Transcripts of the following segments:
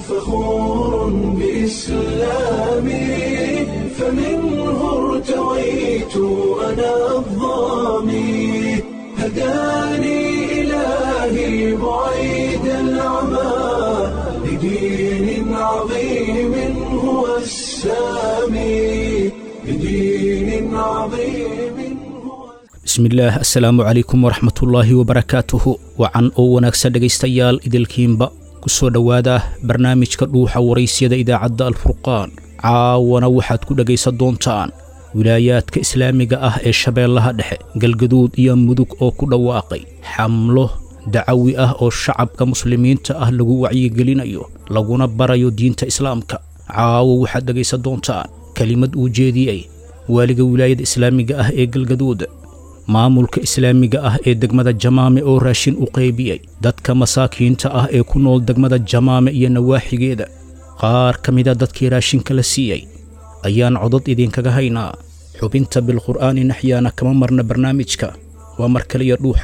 فخور بإسلامي فمنه ارتويت أنا الظامي هداني إلهي بعيد العمى لدين عظيم هو السامي لدين عظيم هو bismillaah assalaamu calaykum waraxmatullaahi wabarakaatuhu wacan oo wanaagsan dhegaystayaal idilkiinba ku soo dhowaada barnaamijka dhuuxa waraysyada idaacadda alfurqaan caawana waxaad ku dhegaysan doontaan wilaayaadka islaamiga ah ee shabeellaha dhexe galgaduud iyo mudug oo ku dhawaaqay xamlo dacawi ah oo shacabka muslimiinta ah lagu wacyigelinayo laguna barayo diinta islaamka caawo waxaad dhegaysan doontaan kelimad uu jeediyey waaliga wilaayada islaamiga ah ee galgaduud maamulka islaamiga ah ee degmada jamaame oo raashin u qaybiyey dadka masaakiinta ah ee ku nool degmada jamaame iyo nawaaxigeeda qaar ka mida dadkii raashinka la siiyey ayaan codod idinkaga haynaa xubinta bilqur'aani naxyaana kama marna barnaamijka waa mar kaliya dhuuxa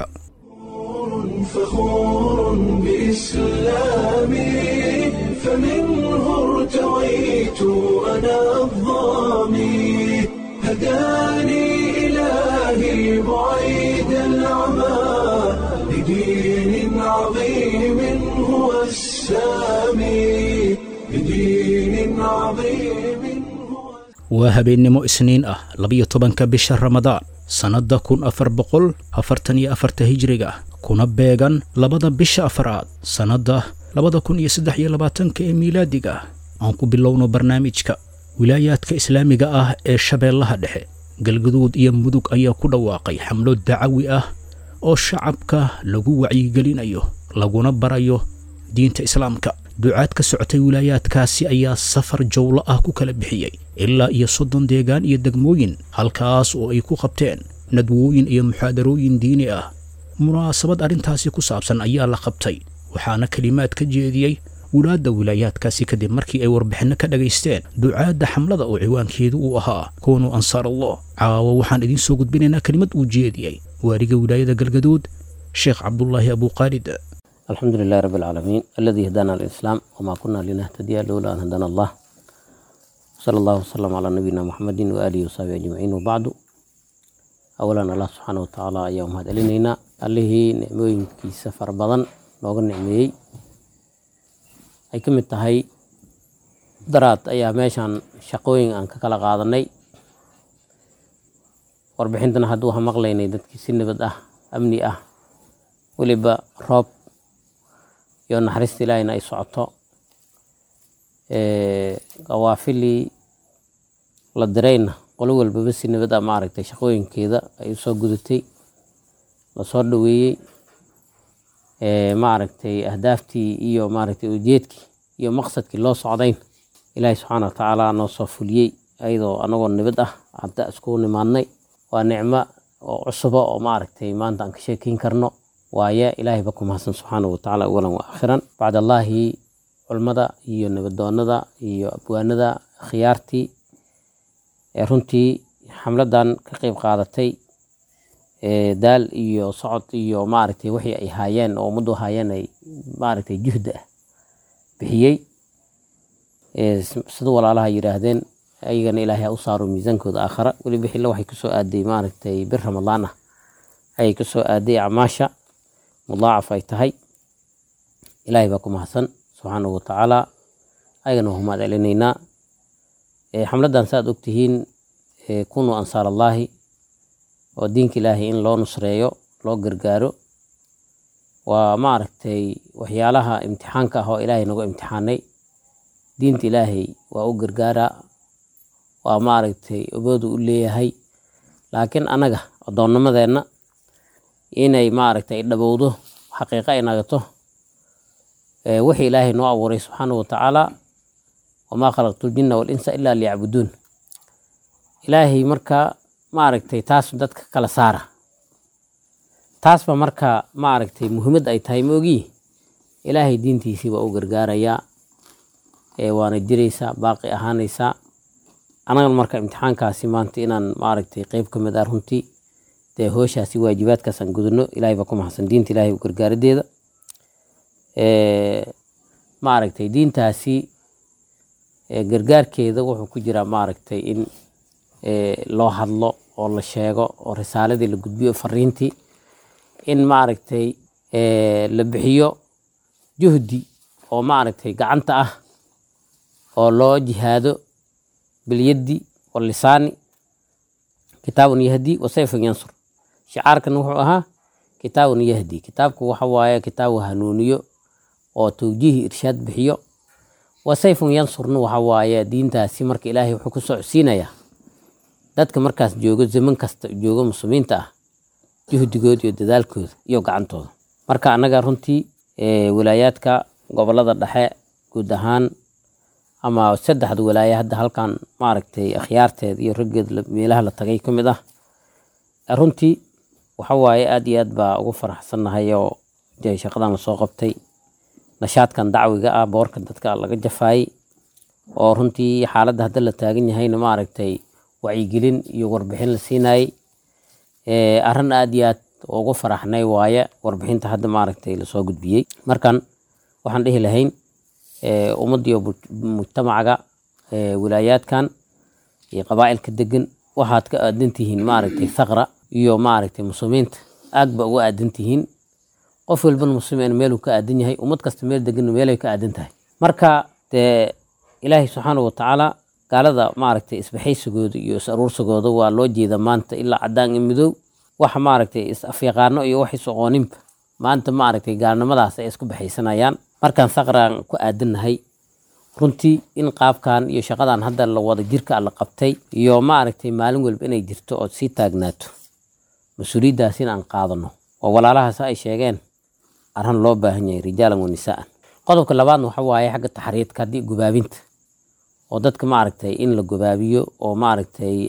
فخور بإسلامي فمنه ارتويت أنا الظامي هداني إلهي بعيد العمى لدين عظيم هو السامي لدين عظيم هو waa habeennimo isniin ah labiyo tobanka bisha ramadaan sannadda kun afar boqol afartan iyo afarta hijriga kuna beegan labada bisha afaraad sannadda labada kun iyo saddex iyo labaatanka ee miilaadiga aan ku bilowno barnaamijka wilaayaadka islaamiga ah ee shabeellaha dhexe galgaduud iyo mudug ayaa ku dhawaaqay xamlo dacawi ah oo shacabka lagu wacyigelinayo laguna barayo diinta islaamka ducaad ka socotay wilaayaadkaasi ayaa safar jowlo ah ku kala bixiyey ilaa iyo soddon deegaan iyo degmooyin halkaas oo ay ku qabteen nadwooyin iyo muxaadarooyin diini ah munaasabad arrintaasi ku saabsan ayaa la qabtay waxaana kelimaad ka jeediyey wulaadda wilaayaadkaasi kadib markii ay warbixinno ka dhagaysteen ducaadda xamlada oo ciwaankeedu uu ahaa koonuu ansaar allah caawa waxaan idiin soo gudbinaynaa kelimad uu jeediyey waaliga wilaayada galgaduud sheekh cabdulaahi abuuqaalid الحمد لله رب العالمين الذي هدانا للإسلام وما كنا لنهتدي لولا أن هدانا الله صلى الله وسلم على نبينا محمد وآله وصحبه أجمعين وبعد أولا الله سبحانه وتعالى يوم هذا لنا الله نعمين كي سفر بدن لوغ نعمي أي كم التهي درات أي ماشان شقوين أن كلا قادني warbixintana hadduu ha maqlaynay dadkii si nabad ah amni ah weliba roob iyo naxariista ilaahayna ay socoto qawaafilii la dirayna qolo walbaba si nabad ah maaragtay shaqooyinkeeda ay usoo gudatay lasoo dhaweeyey maaragtay ahdaaftii iyo maaragtay ujeedkii iyo maqsadkii loo socdayn ilaahay subxaana wa tacaala noo soo fuliyey ayadoo anagoo nabad ah hadda iskugu nimaadnay waa nicmo oo cusuba oo maaragtay maanta aan ka sheekeyn karno waaye ilaahay ba ku mahadsan subxaanahu watacaala awalan wa aakhiran bacdallaahi culmada iyo nabadoonada iyo abwaanada khiyaartii ee runtii xamladan ka qeyb qaadatay daal iyo socod iyo maaragtay wixii ay haayeen oo ummaddu haayeen ay maaragtay juhda ah bixiyey sida walaalaha yidhaahdeen ayagana ilaahay ha u saaro miisaankooda aakhara weliba xilla waxay kusoo aaday maaragtay bir ramadaan ah ayay kusoo aaday acmaasha mudaacaf ay tahay ilaahay baa ku mahadsan subxaanahu watacaala ayagana waa mahad celinaynaa xamladan saaad ogtihiin kunuu ansaar allaahi oo diinka ilaahay in loo nusreeyo loo gargaaro waa maaragtay waxyaalaha imtixaanka ah oo ilaahay nagu imtixaanay diinta ilaahay waa u gargaaraa waa maaragtay oboodu u leeyahay laakiin anaga addoonnimadeenna inay maaragtay dhabowdo xaqiiqa ay nagato wixii ilaahay noo abuuray subxaanahu watacaala wamaa khalaqtu ljinna walinsa ilaa liyacbuduun ilaahay marka maaragtay taas dadka kala saara taasba marka maaragtay muhiimad ay tahay maogii ilaahay diintiisii waa u gargaarayaa waana jiraysaa baaqi ahaanaysaa anagan marka imtixaankaasi maanta inaan maaragtay qeyb ka mid ah runtii dee hooshaasi waajibaadkaas aan gudano ilaahay baa ku mahadsan diinta ilaahay u gargaaradeeda maaragtay diintaasi gargaarkeeda wuxuu ku jiraa maaragtay in loo hadlo oo la sheego oo risaaladii la gudbiyo fariintii in maaragtay la bixiyo juhdi oo maaragtay gacanta ah oo loo jihaado bilyaddi walisaani kitaabun yahdi wasayfun yansur shicaarkan wuxuu ahaa kitaabun yahdi kitaabku waxa waaye kitaabu hanuuniyo oo tawjiihi irshaad bixiyo wasayfun yansurna waxa waaye diintaasi marka ilaahay wuxuu ku socodsiinayaa dadka markaas joogo zaman kasta joogo muslimiinta ah juhdigooda iyo dadaalkooda iyo gacantooda marka annaga runtii walaayaadka gobolada dhexe guud ahaan ama saddexda walaaye hadda halkan maaragtay akhyaarteeda iyo raggeed meelaha la tagay ka mid ah runtii waxa waaye aad iyo aad baa ugu faraxsannahay oo dee shaqadan lasoo qabtay nashaadkan dacwiga ah boorka dadka laga jafaayey oo runtii xaaladda hadda la taagan yahayna maaragtay wacyigelin iyo warbixin la siinayey arrin aad iyo aad ugu faraxnay waaye warbixinta hadda maaragtay lasoo gudbiyey markan waxaan dhihi lahayn ummadiyo mujtamacaga wilaayaadkan iyo qabaa'ilka degan waxaad ka aadan tihiin maaragtay thaqra iyo maaragtay muslimiinta aad ba uga aadan tihiin qof walbana muslim meeluu ka aadan yahay ummad kasta meel deganna meelay ka aadan tahay marka dee ilaahay subxaana watacaala gaalada maaragtay isbaxaysigooda iyo is aruursigooda waa loo jeeda maanta ilaa cadaan iyo midow waxa maaragtay is afyaqaano iyo wax is aqooninba maanta maaragtay gaalnimadaas ay isku baxaysanayaan markaan saqraan ku aadannahay runtii in qaabkan iyo shaqadan hadda la wada jirka la qabtay iyo maaragtay maalin walba inay jirto ood sii taagnaato mas-uuliyaddaas in aan qaadano oo walaalahaas ay sheegeen arran loo baahan yahay rijaalan wa nisaa'an qodobka labaadna waxa waaye xagga taxriidka haddii gubaabinta oo dadka maaragtay in la gubaabiyo oo maaragtay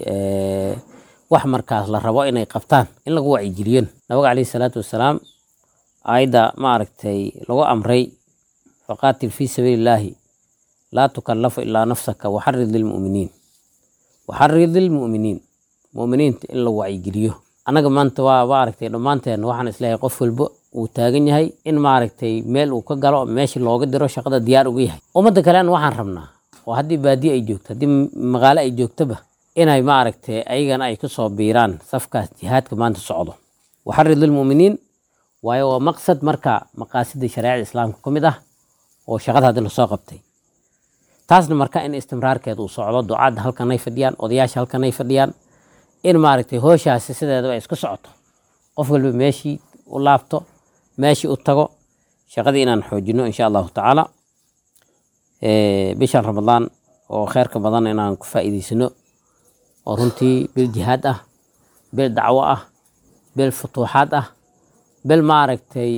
wax markaas la rabo inay qabtaan in lagu wacyigeliyon nabiga caleyhi salaatu wasalaam aayadda maaragtay lagu amray faqaatil fii sabiilillaahi laa tukallafu ilaa nafsaka waxarid lilmu'miniin waxarid lilmu'miniin mu'miniinta in la wacyigeliyo annaga maanta waa maaragtay dhammaanteen waxaan isleeyahay qof walba uu taagan yahay in maaragtay meel uu ka galo meesha looga diro shaqada diyaar uga yahay ummadda kalena waxaan rabnaa oo haddii baadiye ay joogto haddii magaalo ay joogtoba inay maaragtay ayagana ay ku soo biiraan safkaas jihaadka maanta socdo waxarid lilmu'miniin waayo waa maqsad marka maqaasida shareecada islaamka ka mid ah oo shaqada hadda lasoo qabtay taasna marka in istimraarkeeda uu socdo ducaadda halkan ay fadhiyaan odayaasha halkan ay fadhiyaan in maaragtay hooshaasi sideedaba ay isku socoto qof walba meeshii u laabto meeshii u tago shaqadii inaan xoojino insha allahu tacaala bishan ramadaan oo kheyrka badan inaan ku faa'iidaysano oo runtii bil jihaad ah bil dacwo ah bil futuuxaad ah bil maaragtay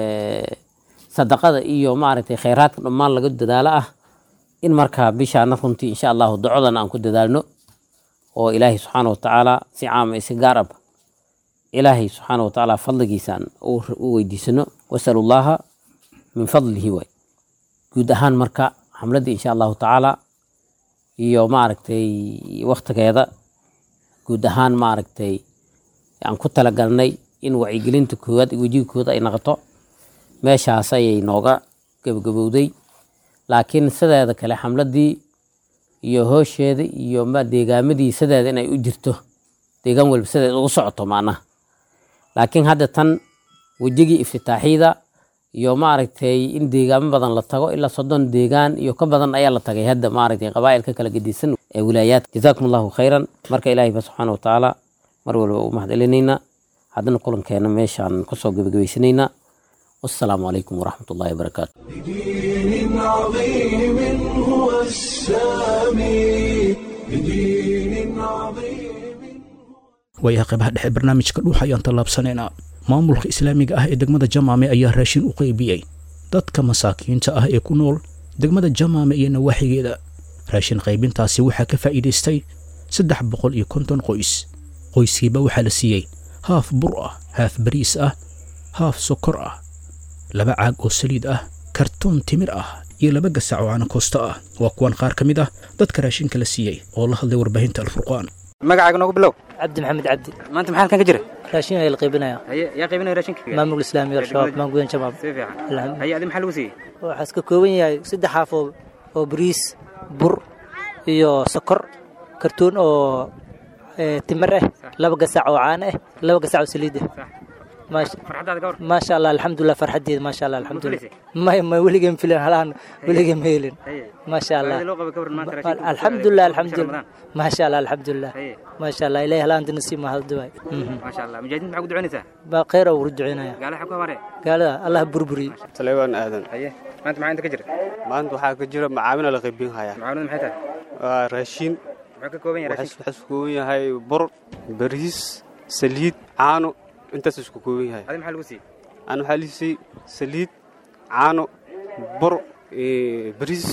sadaqada iyo maaragtay kheyraadka dhammaan laga dadaalo ah in markaa bishaana runtii insha allahu ducodan aan ku dadaalno oo ilaahay subxaana watacaala si caama si gaar aba ilaahay subxaana watacaala fadligiisaan u weydiisano wasalu llaha min fadlihi waay guud ahaan marka xamladda insha allahu tacaala iyo maaragtay waktigeeda guud ahaan maaragtay aan ku talagalnay in wacyigelinta koowaad wejiga koowaad ay noqoto meeshaas ayay nooga gabagabowday laakiin sideeda kale xamladdii iyo hoosheeda iyo deegaamadii sideeda inay u jirto deegaan walba sideeda ugu socoto macnaha laakiin hadda tan wejigii iftitaaxiyada iyo maaragtay in deegaamo badan la tago ilaa soddon deegaan iyo ka badan ayaa la tagay hadda maaragtay qabaa'ilka kala gedisan ee wilaayaadka jazaakum allahu khayran marka ilaahay ba subxaana watacaala mar walba u mahadcelinaynaa haddana kulankeena meeshaan kusoo gebagabaysanaynaa wassalaamu calaykum waraxmat ullahi wabarakaatu بدين عظيم هو السامي بدين عظيم waayaha qaybaha dhexe barnaamijka dhuux ayaan tallaabsanaynaa maamulka islaamiga ah ee degmada jamaame ayaa raashin u qaybiyey dadka masaakiinta ah ee ku nool degmada jamaame iyo nawaaxigeeda raashin qaybintaasi waxaa ka faa'iidaystay saddex boqol iyo konton qoys qoyskiiba waxaa la siiyey haaf bur ah haaf bariis ah haaf sokor ah laba caag oo saliid ah kartoon timir ah iyo laba gasac oo caanakoosto ah waa kuwan qaar ka mid ah dadka raashinka la siiyey oo la hadlay warbaahinta alfurqaan magacaaga noogu bilow cabdi maxamed cabdi maanta maxaa halkan ka jira raashin ayaa la qaybinaya haye yaa qaybinaya raashinka maamulka islaamiga al-shabaab Degmada- maangudan shabaab si fiican Alhamdulillah. haye adi maxaa lagu siiyey waxaa iska kooban yahay saddex xaaf oo oo bariis bur iyo sokor kartuun oo eh, timir ah laba gasac oo caano ah laba gasac oo saliid ah sax maasha farxaddaada ka hor maasha allah alxamdulilah farxadeeda maasha allah alxamdulilah filaysay? may may weligeen filan halaan weligeen ma helin haye maasha allah baahida loo qabo ka waran maanta raashinka uu alxamdulilah soo aaday bisha alxamdulilah Ramadaan. maasha allah alxamdulilah haye maasha allah ilahay halaan dinasi mahadduwaay maasha allah mujaahidiinta maxaa ku ducaynaysaa baa khayr ugu duceynaya gaalaha xog ka habaare gaalada allah burburiye talewaan aadan haye maanta maxaa inta ka jira maanta waxaa ka jira macaamina la qaybin hayaa macaamilada maxay tahay waa raashin muxuu ka kooban yahay raashinka waxaa isku kooban yahay bur bariis saliid caano intaas isku kooban yahay adi maxaa lagu siiyey aan waxaa liisay saliid caano bur eh, bariis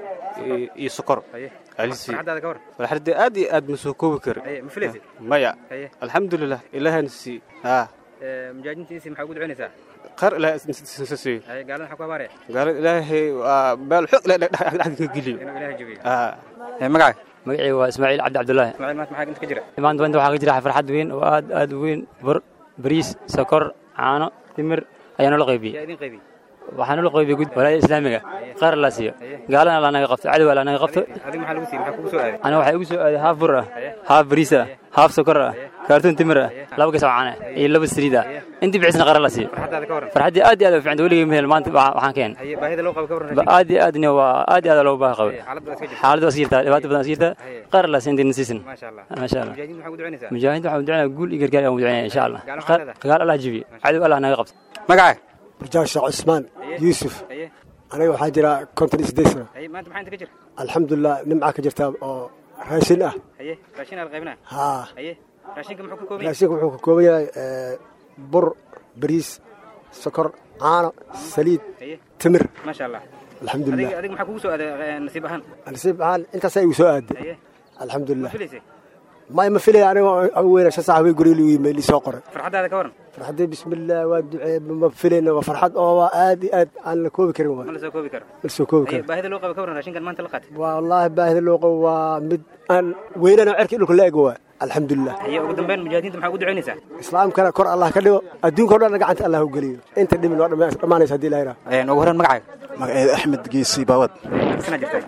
eh, iyo sokor haye Alisi. farxaddaada ka hor walxarde aad iyo aad ma soo koobi karo haye ma filaysay maya haye alxamdulilah ilaahana sii haa ee, mujaahidiintiisi maxaa ugu ducaynaysaa qar ilaah siiyo haye gaalada xog ka habaare gaalo ilaahay waa meel xoog ilaahay dhexda ka geliyo inuu ilaahay jabiyo haa ee magaca magacayga waa ismaaciil cabdi cabdulaahi ismaaciil maanta maxaa inta ka jira maanta maanta waxaa ka jira farxad weyn oo aad aad u weyn bur bariis sokor caano timir ayaa noola qaybiyey yaa idin qaybiyey waxaa noola qaybiyey gud walaayada islaamiga qaar la siiyo gaalana la naga qabto cadow la naga qabto adiga maxaa lagu siiyey maxaa kugu soo aaday aniga waxaa igu soo aaday haaf bur ah haaf bariis ah haaf sokor ah kaartoon timir ah laba gasac caano ah iyo laba saliid ah intii bicisna qarar la siiyo farxaddaada ka waran farxaddii aad iyo aad u fiicanta weligay ma helin maanta waxaan waxaan keen haye baahida loo qabo ka waran Ba- raashinka aad iyo aadna waa aad iyo aad loogu baahi qabo Haye, xaaladda waa iska jirta xaaladda waa iska jirtaa dhibaato badan iska jirtaa qaar la siin diin siisan maasha allah maasha allah mujaahidiinta maxaa ugu ducaynaysaa mujaahidiinta waxaan ducanaya guul iyo gargaar aan ducanaya insha allah Gaalo maxaa leedahay? dagaal allah jibiyo cadow allah naga qabto magaca barjaan sheekh cusmaan yuusuf haye aniga waxaa jira konton iyo siddeed sano haye maanta maxaa inta ka jira alxamdulilah nimca ka jirta oo raashin ah haye raashin aad qaybinaa haa haye raashinka muxuu ka kooban yahay raashinka wuxuu ka kooban yahay eh, bur bariis sokor caano saliid haye timir maasha allah alxamdulilah adiga adiga maxaa kugu soo aaday eh, nasiib ahaan nasiib ahaan intaasaa igu soo aaday haye ma alxamdulilah filaysay may ma filaya aniga ugu weyna shan saac way guryo ligu yimid lisoo qoray farxaddaada ka waran farxadii bismillaah waa ducee ma filayna waa farxad oo waa aad iyo aad aan la koobi karin ma waa la soo koobi karo ma la soo koobi haye karin baahida loo qabo ka waran raashinkan maanta la qaatay wallaahi baahida loo qabo waa mid aan weynana cerkii dhulka la ego waa alxamdulilah haye ugu dambeyn mujaahidiinta maxaa ugu ducaynaysaa islaamkana kor allah ka dhigo adduunka o dhan gacanta allah u geliyo inta dhimin waa dhamma- dhammaanaysa haddii ilaha Een, ugu horreyn magacaaga magaceeda axmed geesi baawad sana jirtaa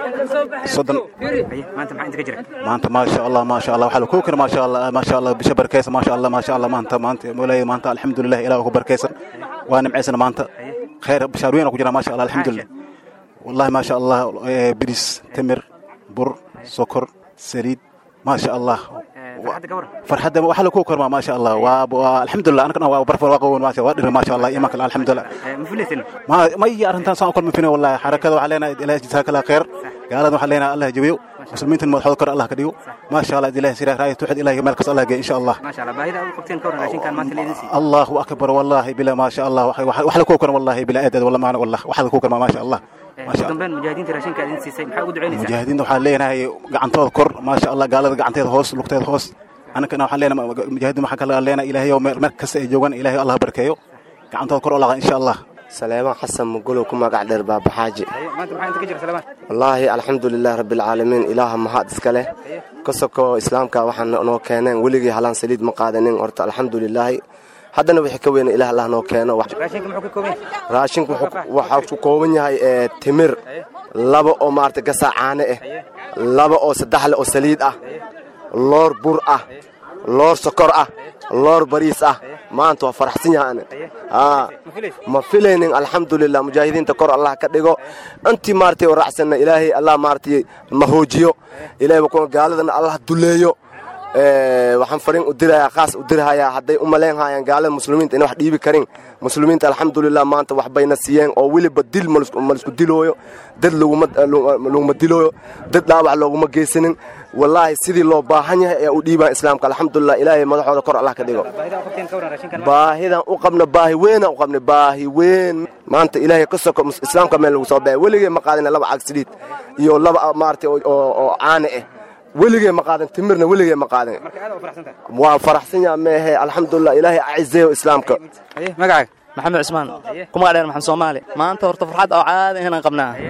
soddon haye maanta maxaa inta ka jira maanta maasha allah maasha allah waxaa la koobi kara maasha allah maasha allah bisha barkeysa maasha allah maasha allah maanta maanta moolaya maanta alxamdulilah ilaah ku barkeysan waa nimcaysana maanta khayr bishaar weyn ku jira maasha allah alxamdulilah wallahi maasha allah eh, biris timir bur sokor saliid maasha allah Ee, farxadda ka waran farxadda waxa la koobi karmaa maasha allah waa waa alxamdulilah anakana waa barfar waa qawoon maasha waa dhiri maasha allah imanka alxamdulilah Ee, ma filaysin ma ma iyo arrintan saan u kala mafina wallahi xarakada waxaa leenahay ilaah jisaa kala khayr gaalada waxaa leenahay allah jabiyo muslimiintan madaxooda kor allah ka dhigo maasha allah ilaah sira raaya tuxid ilaah meel kasta allah geey insha allah maasha allah baahida aad u qabteen ka waran raashinkan maanta la idin siiyey الله اكبر والله بلا ما شاء الله وحلا كوكر والله بلا ادد والله ما والله وحلا كوكر ما شاء الله Ee, ما ugu شاء الله dambeyn mujaahidiinta raashinka idin siisay maxaa ugu ducaynaysaa مجاهدين waxaan leenahay gacantooda kor ma sha Allah gaalada gacanteeda hoos lugteeda hoos anakana waxaan leenahay mujaahidiin waxaan kala leenahay ilaahay oo meel kasta ay joogan ilaahay Allah barkeeyo gacantooda kor oo insha Allah saleemaan xasan mugulow ku magac dheer baabaxaaji haye maanta maxaa inta ka jira salamaan wallaahi alxamdulilah rabbilcaalamiin ilaaha mahad iska leh ka soko islaamka waxaa noo keeneen weligii halaan saliid ma qaadanin horta alxamdulilaahi haddana wixii ka weyna ilaah allah noo keeno Wax- raashinka muxuu ka kooban yahay raashinku wuxuu- waxaa ku kooban yahay ee, timir laba oo maarata gasaa caane ah laba oo saddex leh oo saliid ah loor bur ah loor sokor ah loor bariis ah maanta waa faraxsan yahaan aa ma filaysin ma filaynin alxamdulilah mujaahidiinta kor allah ka dhigo intii maaragtay oo raacsanna ilaahay allah maaragtay ma hoojiyo ilaahay waa kuwa gaaladana allah duleeyo Ee, waxaan fariin u dirayaa khaas u dirahayaa hadday u malayn hayaan gaalada muslimiinta inay wax dhiibi karin muslimiinta alxamdulilah maanta wax bayna siiyeen oo weliba dil ma lisku- ma lisku dilooyo dad laguma laguma dilooyo dad dhaawac looguma geysanin wallaahi sidii loo baahan yahay ayaa u dhiibaan islaamka alxamdulilah ilaahay madaxooda kor allah ka dhigo baahida aad u qabteen ka waran raashinkan maanta baahidan u qabna baahi weynaan u qabnay baahi weyn maanta ilaahay ka soko mus- islaamka meel lagu soo baxay weligee ma qaadina laba cag saliid iyo laba maaragtay oo- oo oo caane ah weligee ma qaadan timirna weligee ma qaadan marka aad u faraxsan tahay waa faraxsan yaha meehe alxamdulilah ilaahay acizeeyo islaamka haye magacaaga maxamed cusmaan ku magac dheer maxamed soomaali maanta horta farxad oo caadi inaan qabnaa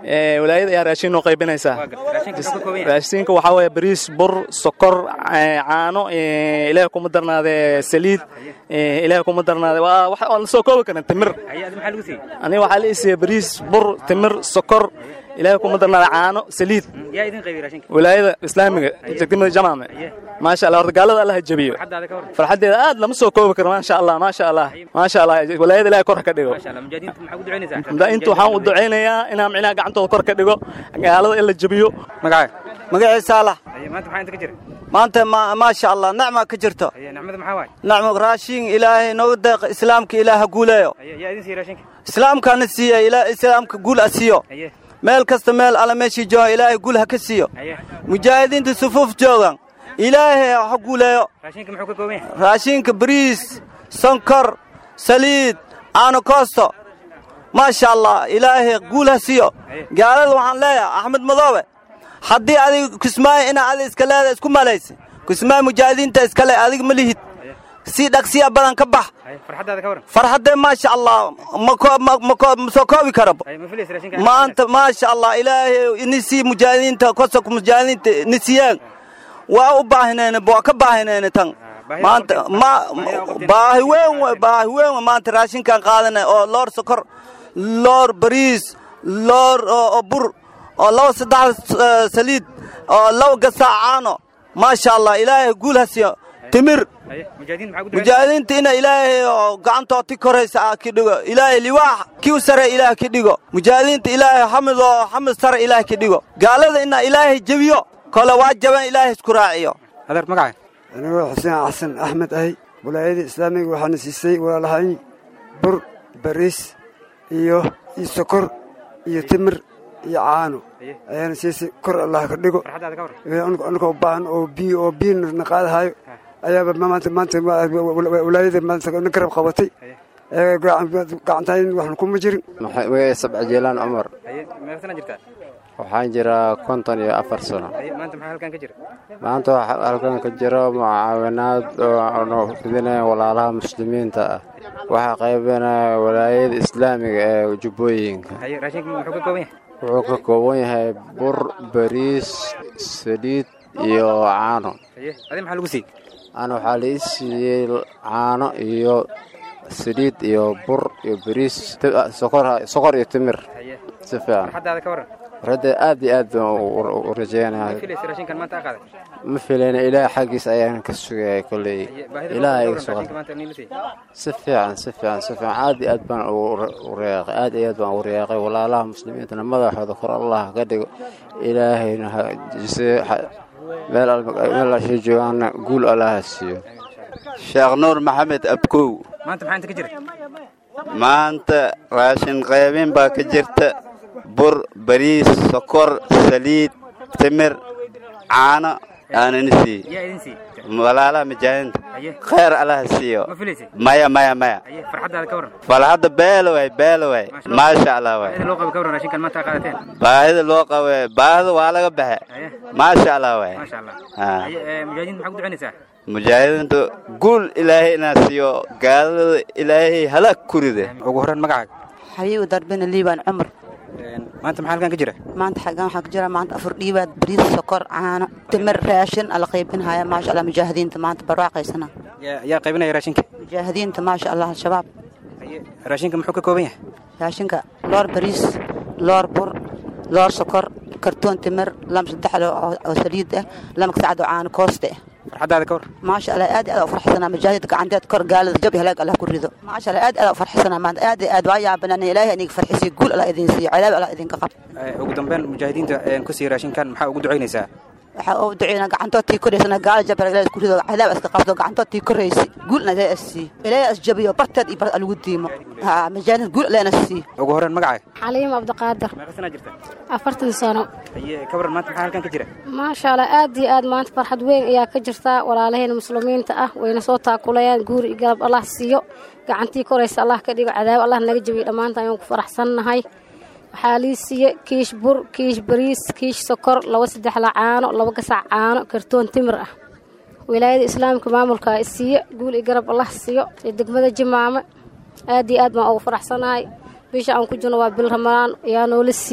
Ee, walaayada ayaa raashin noo qaybinaysaa raashinka muxuu ka kooban yahay raashinka waxaa weeye bariis bur sokor ee, caano ee, ilaahay kuma darnaade saliid ee, ilaahay kuma darnaade waa wax aan la soo koobi karin timir haye adi maxaa lagu siiyey aniga waxaa la isiiyey bariis bur timir sokor ilaahay kuma darnaade caano saliid yaa idin qaybiyey raashinka walaayada islaamiga degmada jamaame maasha allah horta gaalada allah ha jabiyo xaddaada ka waran farxaddeeda aad lama soo koobi karo maasha allah maasha allah maasha allah walaayada ilaahay kor ha ka dhigo maasha allah mujaahidiinta maxaa ku ducaynaysaa inta waxaan u ducaynayaa inaan micnaha gacantooda kor ka dhigo gaalada in la jabiyo magacaaga magacii saalax haye maanta maxaa inta ka jira maanta ma- maasha allah nacma ka jirto haye nicmada maxaa waay nacmo raashin ilaahay nooga deeq islaamka ilaah ha guuleeyo haye yaa idin siiyey raashinka islaamkana siiya ilaa islaamka guul ha siiyo haye meel kasta meel alla meeshii jooga ilaahay guul ha ka siiyo haye mujaahidiinta sufuuf joogan ilaahay ha guuleeyo raashinka muxuu ka kooban yahay raashinka bariis sonkor saliid caano koosto maasha allah ilaahay guul ha siiyo gaalada waxaan leeyahay axmed madoobe haddii adiga kismaayo inaa adi iska leeda isku malaysa kismaayo mujaahidiinta iskale adiga ma lihid si dhaqsiya badan ka bax haye farxaddaada ka waran farxaddee maasha allah ma ko- ma- ma ko- ma soo koobi karabo haye ma filaysa raashinka maanta maasha allah ilaahay inisii mujaahidiinta kosok mujaahidiinta nisiyeen waa u baahinayna waa ka baahinayna tan maanta ma baahi weyn we baahi weyn we maanta raashinkan qaadanay oo loor sokor loor bariis loor oo oo bur oo laba saddex eh, saliid oo laba gasac caano maasha allah ilaahay guul ha siiyo timir haye mujaahidiin maxaa ku ducaynaysaa mujaahidiinta ina ilaahay oo gacantooti koraysa ah ki dhigo ilaahay liwaax kiu sare ilaah ki dhigo mujaahidiinta ilaahay xamid oo xamid sare ilaah ki dhigo gaalada ina ilaahay jebiyo kole waa jaban ilaahay isku raaciyo adeer magacaaga anigoo xuseen xasan axmed ahay walaayada islaamiga waxaana siisay walaalahayn bur bariis iyo iyo sokor iyo timir iyo caano ayaana siisay kor allah ka dhigo farxaddaada ka waran anigoo u baahan oo biyo oo biyo na qaadahayo ayaaba maanta maanta walaayada maanta na garab qabatay ee gacantayn waxna kuma jirin magacay sabca jeelaan cumar haye meeqa sana jirtaa waxaan jiraa konton iyo afar sano haye maanta maxaa halkan ka jira maanta waxaa halkan ka jiro mucaawinaad oo fidinaya walaalaha muslimiinta ah waxaa qaybinaya walaayada islaamiga ee jubbooyinka haye raashinka muxuu ka kooban yahay wuxuu ka kooban yahay bur bariis saliid iyo caano haye adi maxaa lagu siiyey ana waxaa la ii siiyey caano iyo saliid iyo bur iyo bariis ti- ah, sokor sokor iyo timir haye si fiican farxaddaada ka waran radda aad iyo aad baan u- u- u ma rajeynayaa filaysa raashinkan maanta aa qaaday ma filayna ilaah xaggiis ayaan ka sugaya kolley haye baahida ilaah ka iga waran sugan raashinka maanta niila siiyey si fiican si fiican si fiican aad iyo aad baan u- u reeqay aad iyo aad baan u reeqay walaalaha muslimiintana madaxooda kor allah ka dhigo ilaahayna ha jise ha- meel al- meel ashay joogaana guul allah ha siiyo sheekh nuur maxamed abkow maanta maxaa inta ka jira maanta raashin qaybin baa ka jirta bur bariis sokor saliid timir caano aanani siiy yaa idin siiyey walaalaha mujaahidiinta haye khayr allah ha siiyo ma filaysay maya maya maya haye farxaddaada ka waran falxadda beelo way beelo way maasha allah way baahida loo qabo ka waran raashinkan maanta aa qaadateen baahida loo qabe baahida waa laga baxe haye maasha allah way maasha allah Ah. haye ee, mujaahidiinta maxaa ku ducaynaysaa mujaahidiinta guul ilaahay inaa siiyo gaalada ilaahay halaag ku ride ugu horreyn magacaaga xayigu darbina liibaan cumar maanta maxaa halkan ka jira maanta xaggan waxaa ku jira maanta afar dhiibaad bariis sokor caano timir raashin ala qaybinhaya maasha allah mujaahidiinta maanta barwaaqaysana yaa yaa qaybinaya raashinka mujaahidiinta maasha allah al-shabaab haye raashinka muxuu ka kooban yahay raashinka loor bariis loor bur loor sokor kartoon timir lama saddex lo oo oo saliid ah lama kasacad oo caano kooste ah farxaddaada ka waran maasha allah aad iyo aad u farxsanaa mujaahid gacanteed kor gaalada jab iyo halaag allah ku rido maasha allah aad iyo aad u farxsanaa maanta aad iyo aad waa yaabanaan ilaahay iniga farxisiyo guul allah idin siiyo cadaab allah idinka qab Ee, ugu dambeyn mujaahidiinta ee, ku siiya raashinkan maxaa ugu ducaynaysaa waxaa u duceynaa gacantoodtii koraysana gaala jabra ilaahay isku rido cadaab iska qabto gacantoodtii koraysi guulna ilaahay is siiyo ilaahay is jabiyo barteed iyo bar lagu diimo ha mujaahid guul ilaahna siiyo ugu horreyn magacaaga xaliim cabdiqaadir meeqa sanaa jirta afartan sano haye ka waran maanta maxaa halkan ka jira maasha allah aad iyo aad maanta farxad weyn ayaa ka jirta walaalaheena muslimiinta ah wayna soo taakulayaan guuri iyo galab allah siiyo gacantii koraysa allah ka dhigo cadaab allah naga jabiyo dhammaanta ayaan ku faraxsannahay waxaa lii siiye kiish bur kiish bariis kiish sokor laba saddex la caano laba gasac caano kartoon timir ah wilaayada islaamka maamulka isiiye guul iyo garab allah siiyo iyo degmada jimaame aad iyo aad baan ugu faraxsanahay bisha aan ku jirno waa bil ramadaan ayaa noola siiye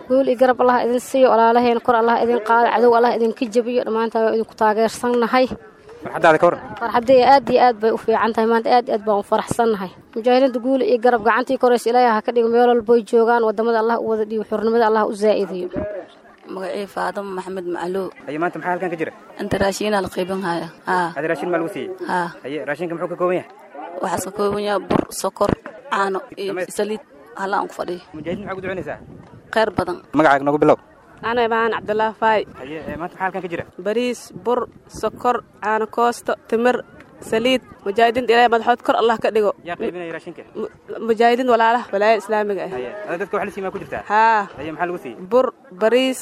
guul iyo garab allah idin siiyo walaalaheen kor allah idin qaado cadow allah idinka jebiyo dhammaantaan waa idinku taageersannahay farxaddaada ka waran farxaddii aad iyo aad bay u fiican tahay maanta aad iyo aad baan u faraxsannahay mujaahidiinta guul iyo garab gacantii koraysa ilaahay ha ka dhigo meel walboy joogaan wadamada allah u wada dhiibo xurnimada allah u zaa'idiyo magacii faadamo maxamed macluw haye maanta maxaa halkan ka jira inta raashiinaa la qaybin haya haa hadi raashin maa lagu siiyey haa haye raashinka muxuu ka kooban yahay waxaas ka kooban yahay bur sokor caano iyo saliid hala aan ku fadhiyo mujaahidiin maxaa ku ducaynaysaa khayr badan magacaaga noogu bilow ana imaan cabdulaahi faay haye ee, maanta maxaa halkan ka jira bariis bur sokor caano koosto timir saliid mujaahidiinta ilaahay madaxood kor allah ka dhigo yaa qaybinaya raashinka mujaahidiin walaalaha walaayada islaamiga ah haye ada dadka wax la siiyey maa ku jirtaa haa haye maxaa lagu siiyey bur bariis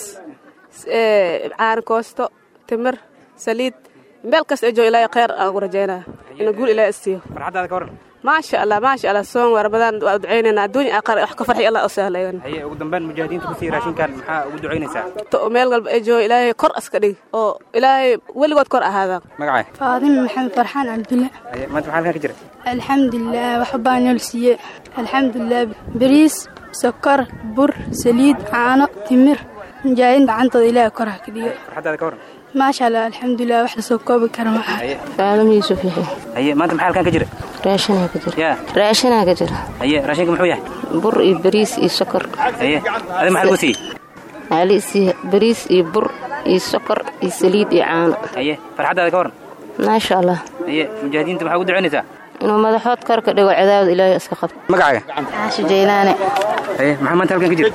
ee, caano koosto timir saliid meel kasta ee jooga ilaahay khayr aan ugu rajaynaya inuu guul ilaahay isiiyo farxaddaada ka waran maasha allah maasha allah soon waa ramadaan waa ducaynaynaa adduunya aakhira wax ka farxi allah u sahlaygan haye ugu dambeyn mujaahidiinta ku siiyey raashinkan maxaa ugu ducaynaysaa to meel walba ee jooga ilaahay kor aska dhig oo ilaahay weligood kor ahaadaan magacaa faadime maxamed farxaan cabdulle haye maanta maxaa halkan ka jira alxamdulilah wax baa nool siiye alxamdulilah bariis sokor bur saliid caano timir mujaahidiin gacantooda ilaahay kor ha ka dhigo farxaddaada ka waran maasha allah alxamdulilah wax lasoo koobi kara ma aha haye faalum yuusuf yaxya haye maanta maxaa halkan ka jira raashinaa ka jira yaa raashinaa ka jira haye raashinka muxuu yahay bur iyo bariis iyo sokor haye adi maxaa lagu siiyey waxaa la isiiye bariis iyo bur iyo sokor iyo saliid iyo caano haye farxaddaada ka waran maasha allah haye mujaahidiinta maxaa ugu ducaynaysaa inuu madaxood kor ka dhigo cadaawada ilaahay iska qabto magacaaga caasho jaylaane haye maxaa maanta halkan ka jira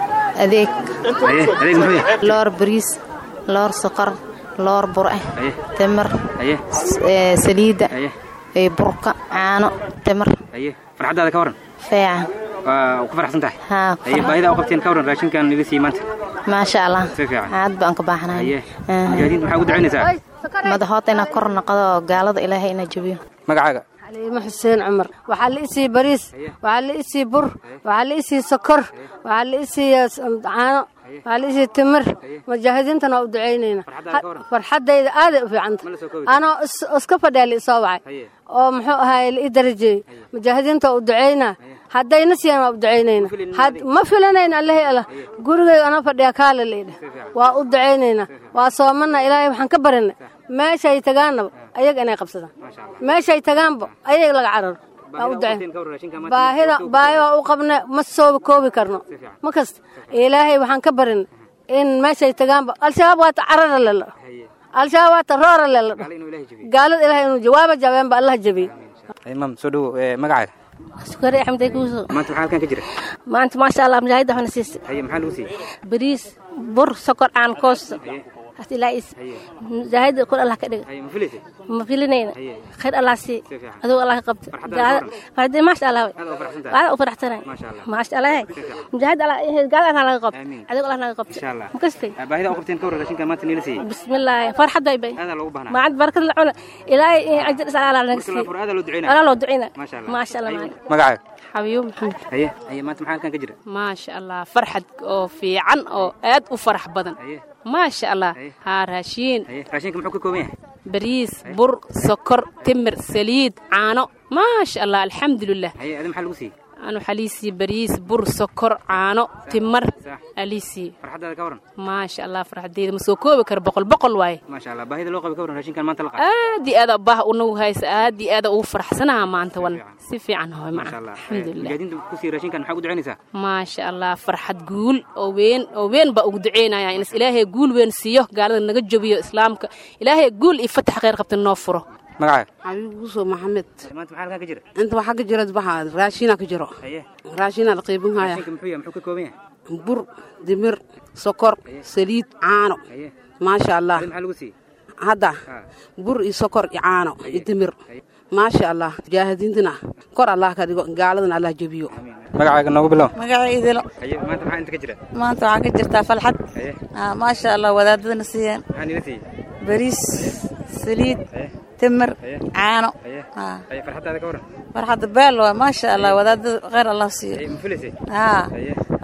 adeeg haye adeeg muxuu yahay loor bariis loor sokor loor bur ah haye timir haye ee, saliidda haye iyo burka caano timir haye farxaddaada ka waran feecan waa ku faraxsan tahay haa haye baahida u qabteen ka waran raashinkan nila siiyey maanta maasha allah si fiican aad baan ka baaxanahay haye mujaahidiinta maxaa ugu ducaynaysaa madaxood inaa kor noqdo oo gaalada ilaahay ina jabiyo magacaaga xaliimo xuseen cumar waxaa la isii bariis waxaa la isii bur waxaa la isii sokor waxaa la isii caano waxaa la isii timir mujaahidiintana waa u ducaynayna farxaddayda aaday u fiicanta anoo is- iska fadhiya la isoo wacay oo muxuu ahaay la ii darajeeyey mujaahidiinta waa u ducaynaa haddayna siiyaan waa u ducaynayna had- ma filanayna allahi allah gurigay anoo fadhiya kaale la idhah waa u ducaynayna waa soomana ilaahay waxaan ka barinay meeshay tagaanaba ayaga inay qabsadaan meeshay tagaanba ayaga laga cararo waa u ducayn baahida baahi waa u qabna ma soo koobi karno ma kasta ilaahay waxaan ka barin in meeshay tagaanba al-shabaab waata carara lelo al-shabaab waata roora lelo gaalada ilahay inuu jawaaba jabeenba allah jabiye haye maam soo dhowo ee, magacaaga sukari axmed kuuso maanta maxaa halkan ka jira maanta maasha allah mujaahidda waxna siisay haye maxaa lagu siiyey bariis bur sokor caan koosto hasta ilaa is mujaahidda kor allah ka dhiga haye ma filaysay ma filinayna khayr allah sii Si fiican. aduu allah ka qabto Farxaddaada ka waran? farxadda maasha allah aad u faraxsan tahay waana u faraxsanahay maasha allah maasha allah mujaahid allah gaal allah naga qabto aduu allah naga qabto insha allah ma kastay Ah, baahida u qabteen ka waran raashinkan maanta nila siiyey bismillah farxadday bay aadaa loogu baahnaa maacad barakad la cuna ilaahay ajir is allah naga marka sii la furo aadaa loo ducaynaa allah loo ducina maasha allah maasha allah Haye, maasha magacaaga xabiyo maxamed haye haye maanta maxaa halkan ka jira maasha allah farxad oo fiican oo aad u farax badan maasha allah haa raashiin haye raashinka muxuu ka kooban yahay bariis bur sokor timir saliid caano maasha allah alxamdulilah haye adi maxaa lagu siiyey anu xaliisii bariis bur sokor caano timar aliisii farxaddaada ka waran maasha allah farxadeeda ma soo koobi karo boqol boqol waaye maasha allah baahida loo qabay ka waran raashinkan maanta la qaatay aad iyo aad baah unagu haysa aad iyo aad ugu faraxsanaha maanta wan si fiican hoy maasha maca allah alxamdulilah mujaahidiinta ku siiyey raashinkan maxaa ugu ducaynaysaa maasha allah farxad guul oo weyn oo weyn baa ugu duceynaya inas ilaahay guul weyn siiyo gaalada naga jabiyo islaamka ilaahay guul iyo fatax khayr qabta noo furo magacaaga xabiib guuso maxamed maanta maxaa halkan ka jira inta waxaa ka jira waxaa raashiina ka jiro haye raashiina la qaybin haya raashinka muxuu yahay muxuu ka kooban yahay bur dimir sokor saliid caano haye maasha allah adi maxaa lagu siiyey hadda bur iyo sokor iyo caano iyo dimir maasha allah mujaahidiintana kor allah ka dhigo gaaladana allah jebiyo magacaaga noogu bilow magacaydilo haye maanta maxaa inta ka jira maanta waxaa ka jirtaa falxad haye Ah, maasha allah wadaadadana siiyeen maxaa nila siiyey bariis saliid timir caano haye Ah, haye farxaddaada ka waran farxadda beel waa maasha allah wadaadada khayr allah siiyo haye ma filaysay haa haye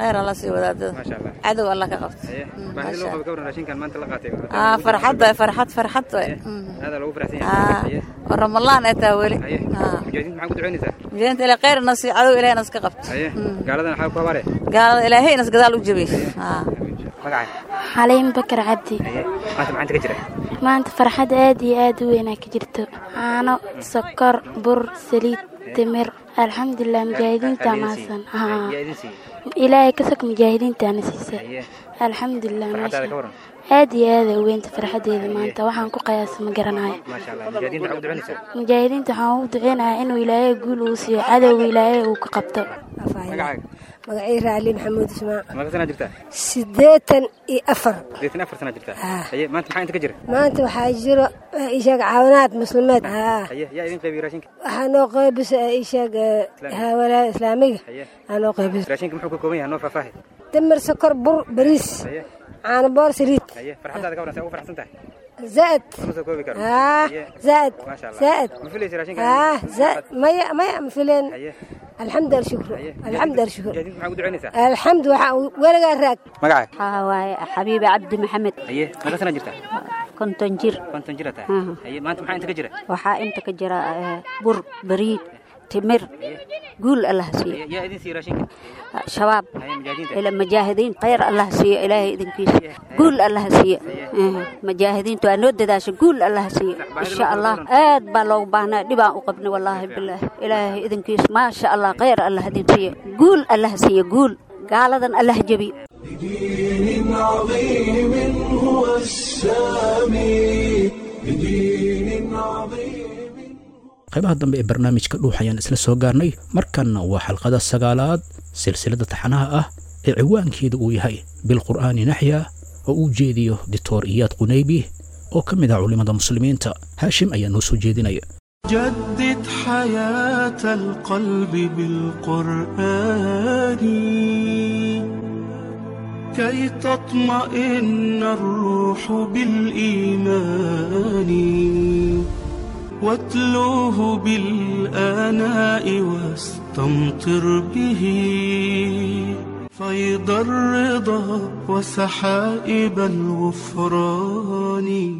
khayr alla sii wadaadada maasha allah cadow alla ka qabto baahida loo qabo ka waran raashinkan maanta la qaatay aa farxad waay farxad farxad waay aada loogu faraxsan aa yahay oo ramalaan ay tahay weli aa mujaahidiinta maxaa ku ducaynaysaa mujaahidinta ilaa khayr na sii cadow ilaahay nas ka qabto haye gaaladan xaa ku habaare gaalada ilaahay nas gadaal u jabiy aa magacay xaliim bakar cabdi maanta maxaa inta ka jira maanta farxad aad iyo aad u weynaa ka jirto caano sokor bur saliid timir alxamdulilah mujaahidiinta maasan haa yaa idin siiyey ilaahay ka sog mujaahidiintaana siisay alxamdulilah farxadaada ka meesha waran aad iyo aad ay u weynta farxadeeda maanta waxaan ku qiyaasa ma garanayo maasha allah mujaahidiinta maxaa ku ducaynaysaa mujaahidiinta waxaan ugu duceynayaa inuu ilaahay guul uu siiyo cadowga ilaahay uu ka qabto magacaaga magacii raali maxamuud ismaac maga sanaa jirtaa siddeetan iyo afar sideetan afar sanaa jirtaa haye maanta maxaa inta ka jira maanta waxaa jiro isheeg caawinaad muslimeed haa haye yaa idin qaybiye raashinka waxaa noo qaybisa isheeg hawalaha islaamiga aa noo qaybisa raashinka muxuu ka kooban yahay noo faahfaahi damir sokor bur bariis caano boor saliid haye farxadaada ka waran saa ugu farxsan tahay زائد lama soo koobi karo اه Haye. زائد maasha allah زائد ma filaysa raashinka اه زائد مية مية مفلين haye الحمد لله شكر الحمد لله شكر mujaahidiinta maxaa ku ducaynaysaa الحمد وحا ولقى الراك magacay waxaa waaye xabiibi cabdi maxamed haye maga sanaa jirtaa konton jir konton jira tahay Aha. haye maanta maxaa inta ka jira waxaa inta ka jira eh, bur bariid timir guul allah siiyo Haye, yaa idin siiye raashinka shabaab haye mujaahidiinta ila mujaahidiin khayr allah siiyo ilaahay idinkiisa guul allah siiyo Eh, mujaahidiintu waa noo dadaasha guul allah siiyo insha allah aad baa loogu baahnaa dhibaan u qabnay wallaahi bilaah ilaahay idinkiisa maasha allah khayr allah idin siiyo guul allah siiyo guul gaaladan allah jebiyo بدين عظيم هو السامي بدين عظيم qaybaha dambe ee barnaamijka dhuux ayaan isla soo gaarnay markanna waa xalqada sagaalaad silsilada taxanaha ah ee ciwaankeeda uu yahay bilqur'aani naxya oo uu jeediyo dictor iyaad qunaybi oo ka mid ah culimmada muslimiinta haashim ayaa noo soo jeedinaya جدد حياة القلب بالقرآن كي تطمئن الروح بالإيمان واتلوه بالآناء واستمطر به فيض الرضا وسحائب الغفران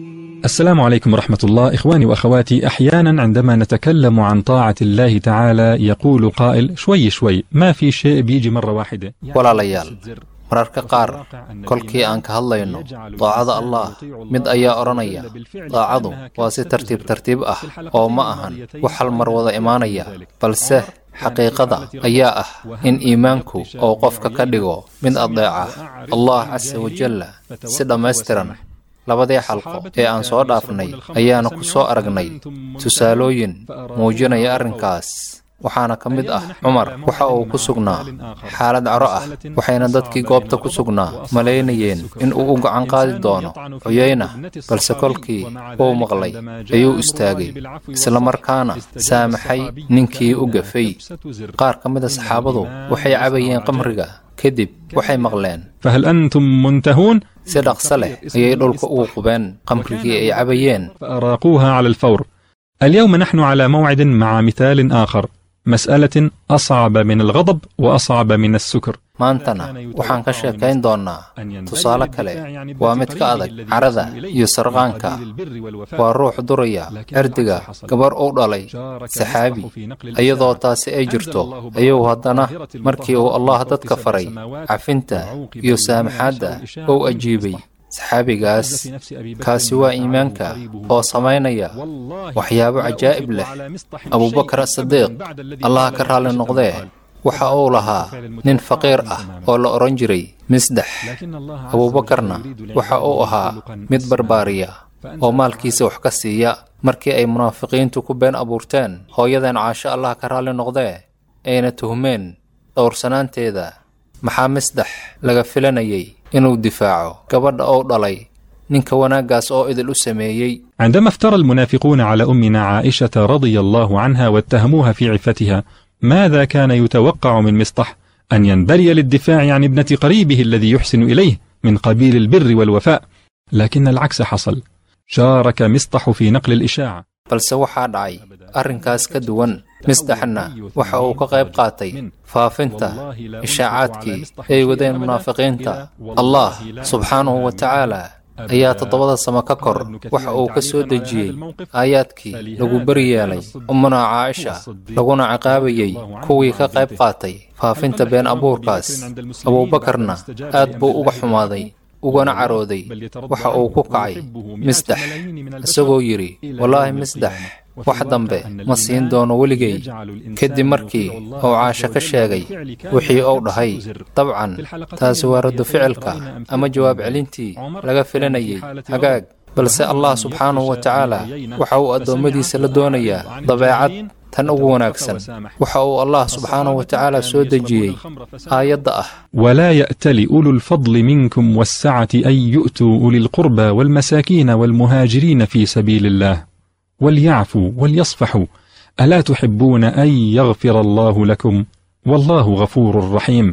السلام عليكم ورحمة الله إخواني وأخواتي أحيانا عندما نتكلم عن طاعة الله تعالى يقول قائل شوي شوي ما في شيء بيجي مرة واحدة walaalayaal mararka qaar kolkii aan ka hadlayno daacada allah mid ayaa odhanaya daacadu waa si tartiib tartiib ah oo ma ahan wax hal mar wada imaanaya balse xaqiiqada ayaa ah in iimaanku uu qofka ka dhigo mid adeeca allah casa wajalla si dhammaystiran labadii xalqo ee aan soo dhaafnay ayaana ku soo aragnay tusaalooyin muujinaya arrinkaas waxaana ka mid ah cumar waxa uu ku sugnaa xaalad caro ah waxayna dadkii goobta ku sugnaa malaynayeen in uu u gacan qaadi doono cuyayna balse kolkii uu maqlay ayuu istaagay islamarkaana saamaxay ninkii u gafay qaar ka mid a saxaabadu waxay cabayeen qamriga kadib waxay maqleen فهل أنتم منتهون؟ si dhaqso leh ayay dhulka ugu qubeen qamrigii ay cabayeen فأراقوها على الفور اليوم نحن على موعد مع مثال آخر مسألة أصعب من الغضب وأصعب من السكر maantana waxaan ka sheekayn doonnaa tusaale kale waa mid ka adag carada iyo sarqaanka waa ruux duraya erdiga gabar uu dhalay saxaabi iyadoo taasi ay jirto ayuu haddana markii uu allah dadka faray cafinta iyo saamaxaadda uu ajiibay saxaabigaas kaasi waa iimaanka oo samaynaya waxyaabo cajaa'ib leh abubakar asidiiq allah ka raalli noqdee waxa uu lahaa nin faqiir ah oo la odhan jiray misdex abuubakarna waxa uu ahaa mid barbaariya oo maalkiisa wax ka siiya markii ay munaafiqiintu ku been abuurteen hooyadeen caasho allah ka raalli noqdee ayna tuhmeen dhowrsanaanteeda maxaa misdex laga filanayay inuu difaaco gabadha uu dhalay ninka wanaaggaas oo idil u sameeyey عندما افترى المنافقون على أمنا عائشة رضي الله عنها واتهموها في عفتها ماذا كان يتوقع من مصطح أن ينبري للدفاع عن ابنة قريبه الذي يحسن إليه من قبيل البر والوفاء لكن العكس حصل شارك مصطح في نقل الإشاعة balse waxaa dhacay arrinkaas ka duwan misdaxna waxa uu ka qayb qaatay faafinta ishaacaadkii ay wadeen munaafiqiinta allah subxaanahu wa tacaala ayaa toddobada samo ka kor waxa uu ka soo dejiyey aayaadkii lagu beri yeelay ummuna caaisha laguna ciqaabayey kuwii ka qayb qaatay faafinta been abuurkaas abuubakarna aad buu uga xumaaday ugana carooday waxa uu ku kacay misdax isagoo yidhi wallaahi misdax wax dambe ma siin doono weligay kadib markii uu caasho ka sheegay wixii uu dhahay dabcan taasi waa raddu ficilka ama jawaab celintii laga filanayay hagaag balse allah subxaanahu wa tacaala waxa uu addoommadiisa la doonayaa dabeecad tan ugu wanaagsan waxa uu allah subxaanahu wa tacaala soo dejiyey aayadda ah ولا يأتل أولو الفضل منكم والسعة أن يؤتوا أولي القربى والمساكين والمهاجرين في سبيل الله وليعفوا وليصفحوا ألا تحبون أن يغفر الله لكم والله غفور رحيم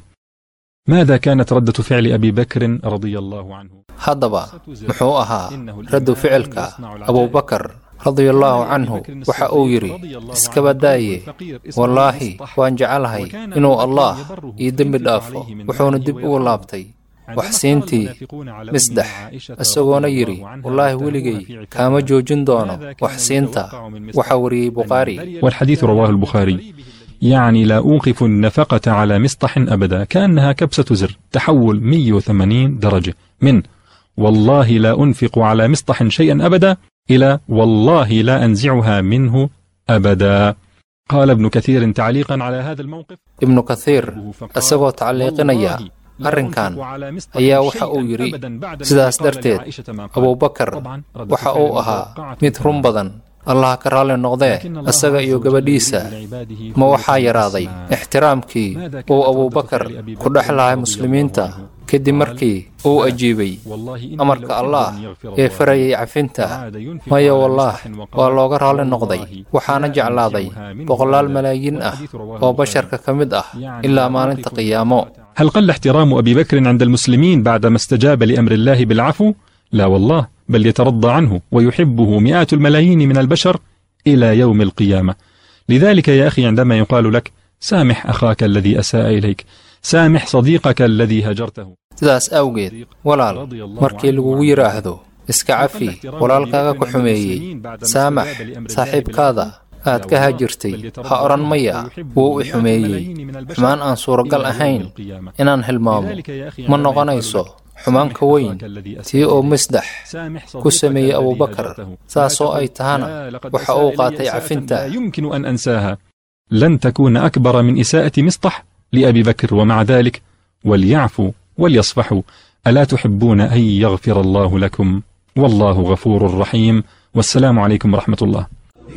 ماذا كانت ردة فعل أبي بكر رضي الله عنه haddaba muxuu ahaa raddu ficilka abuubakar radiallaahu canhu waxa uu yidhi iskaba daaye wallaahi waan jecelahay inuu allaah ii dembi dhaafo wuxuuna dib ugu laabtay waxsiintii misdax isagoona yidhi wallaahi weligay kaama joojin doono waxsiinta waxa wariyey bukhaari والحديث رواه البخاري يعني لا أوقف النفقة على مسطح أبدا كأنها كبسة زر تحول 180 درجة من والله لا أنفق على مسطح شيئا أبدا إلى والله لا أنزعها منه أبدا قال ابن كثير تعليقا على هذا الموقف ibnu kathiir isagoo tacliiqinaya arrinkan ayaa waxa uu yidhi sidaas darteed abuubakar waxa uu ahaa mid run badan allah ka raalli noqdee isaga iyo gabadhiisa ma waxaa yaraaday ixtiraamkii uu abuubakar ku dhex lahay muslimiinta kadib markii uu ajiibay amarka allah ee farayay cafinta maya wallaah waa looga raalli noqday waxaana jeclaaday boqolaal malaayiin ah oo basharka ka mid ah ilaa maalinta qiyaamo هل قل احترام أبي بكر عند المسلمين بعدما استجاب لأمر الله بالعفو؟ لا والله بل يترضى عنه ويحبه مئات الملايين من البشر إلى يوم القيامة لذلك يا أخي عندما يقال لك سامح أخاك الذي أساء إليك سامح صديقك الذي هجرته sidaas awgeed walaal markii lagugu yidhaahdo iska cafi walaalkaaga ku xumeeyey saamax saaxiibkaada aad ka hajirtay ha odhan maya wuu i xumeeyey xumaan aan suuragal ahayn inaan hilmaamo ma noqonayso xumaan ka weyn tii oo misdax ku sameeyey abuubakar saasoo ay tahana waxa uu qaatay cafinta يمكن أن أنساها لن تكون أكبر من إساءة مصطح لأبي بكر ومع ذلك وليعفوا وليصفحوا ألا تحبون أن يغفر الله لكم والله غفور رحيم والسلام عليكم ورحمة الله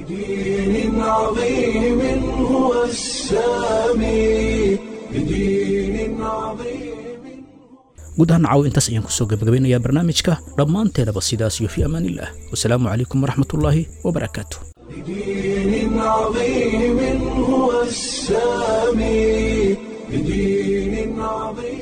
بدين عظيم هو السامي بدين عظيم guud ahaan caaw intaas ayaan kusoo gabagabeynayaa barnaamijka dhammaanteenaba sidaas iyo fi amaaniillah wasalaamu calaykum waraxmatullaahi wabarakaatu بدين عظيم هو السامي بدين عظيم